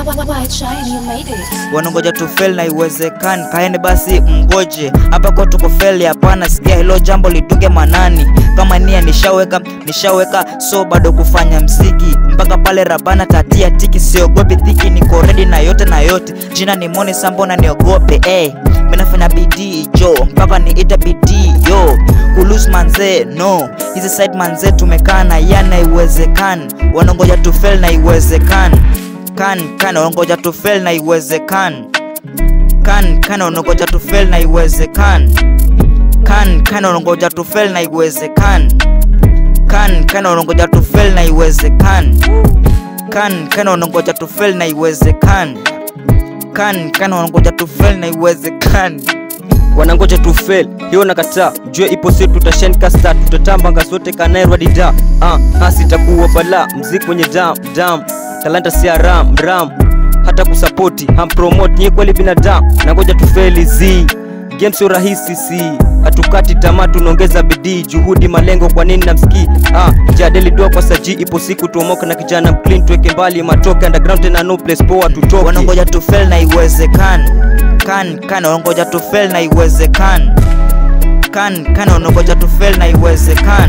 White shine, you made it. wanangoja tu fail na iwezekani kaeni basi mgoje hapa kwa tuko fail hapana sikia hilo jambo litunge manani kama nia nishaweka nishaweka so bado kufanya mziki mpaka pale rabana tatia tiki siogopi dhiki niko ready na yote na yote jina ni moni sambo na niogope eh minafanya bidii jo mpaka niita bidii yo kulus manze no hizi side manze tumekaa na yana iwezekani wanangoja tu fail na iwezekani kan kan wanangoja tu fail na iwezekani kan kan wanangoja tu fail na iwezekani kan kan wanangoja tu fail na iwezekani kan kan wanangoja tu fail na iwezekani kan kan wanangoja tu fail na iwezekani kan kan wanangoja tu fail na iwezekani wanangoja tu fail hiyo nakataa jue ipo si tutashen kasta tutatamba ngasote kanaerwadida ah, hasi itakuwa bala mziki wenye dam dam talanta si ram ram hata kusapoti hampromote nyie kweli binadamu nangoja tu fail z game sio rahisi si hatukati tamaa tunaongeza bidii juhudi malengo kwa nini namsikii ah, jadeli dua kwa saji ipo siku tuomoke na kijana mclean tuweke mbali matoke underground tena no place poa tutoke wanangoja tu fail na iwezekani kan kan wanangoja tu fail na iwezekani kan kan wanangoja tu fail na iwezekani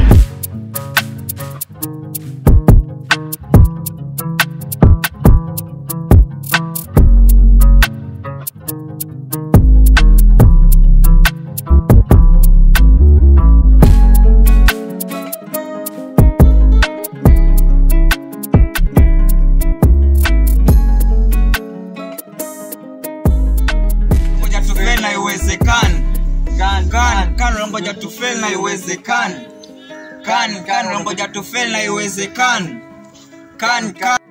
ngoja tu fail na iwezekani kan kan wanangoja tu fail na iwezekani kan kan wanangoja tu fail na iwezekani kan kan